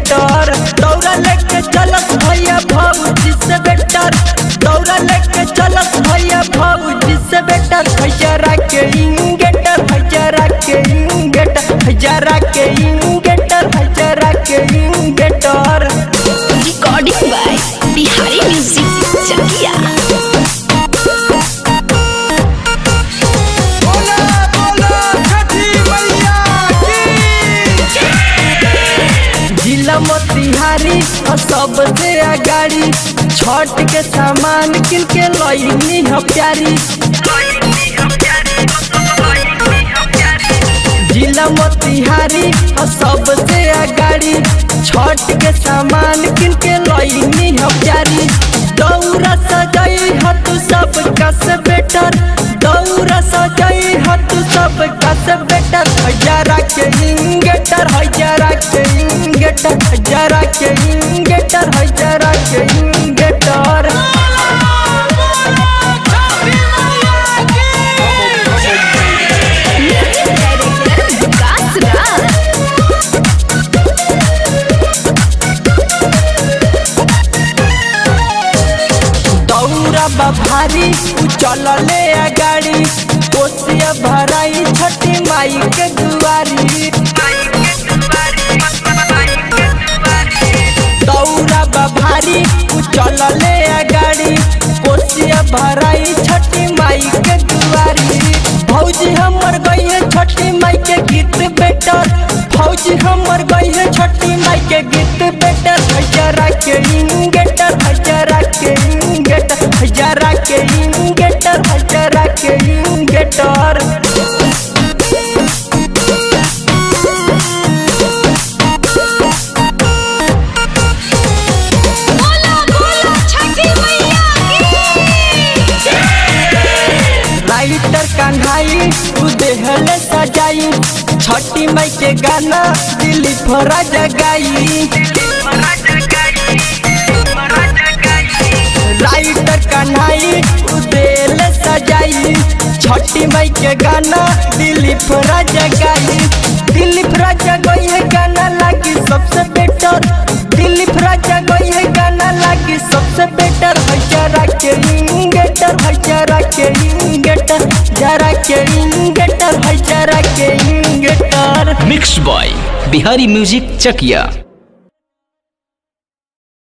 इंगेटर दौरा लेके चलत भैया भौजी से बेटर दौरा लेके चलत भैया भौजी से बेटर हजारा के इंगेटर हजारा के इंगेटर हजारा के इंगेटर हजारा के इंगेटर recording by Bihari music Chakia बोला बोला छठी मैया की जिला मोतिहारी और सबसे अगाड़ी छठ के सामान किन के लईनी ह प्यारी जिला मोतिहारी और सबसे अगाड़ी छठ के सामान किन के लईनी ह प्यारी दौरा सजाई ह तू सब कस बेटर दौरा सजाई ह तू सब कस बेटर हजारा के इंगेटर हजारा के इंगेटर हजारा के इंगेटर हजारा के इंगेटर विकास राज दौरा बा भारी उ चलले अगाड़ी कोसिया भराई छठी माई के दुआरी दौरा बा भारी उ चलले अगाड़ी कोसिया भराई छठी माई के दुआरी भौजी हमर गई है छठी माई के गीत बेटर फौजी हमर गई है छठी माई के गीत बेटर हजारा के इंगेटर हजारा के इंगेटर हजारा के इंगेटर हजारा के इंगेटर बोला बोला छठी मैया लाइटर कन्हाई तू देहले सजाई छठी माई के गाना दिली फरा जगाई लाइटर कन्हाई तू देहले सजाई छठी माई के गाना दिली फरा जगाई दिली फरा जगई है गाना लागी सबसे बेटर दिली फरा जगई है गाना लागी सबसे बेटर हजारा के इंगेटर हजारा के इंगेटर जरा के इंगेटर हजारा के इंगेटर mix by Bihari music Chakiya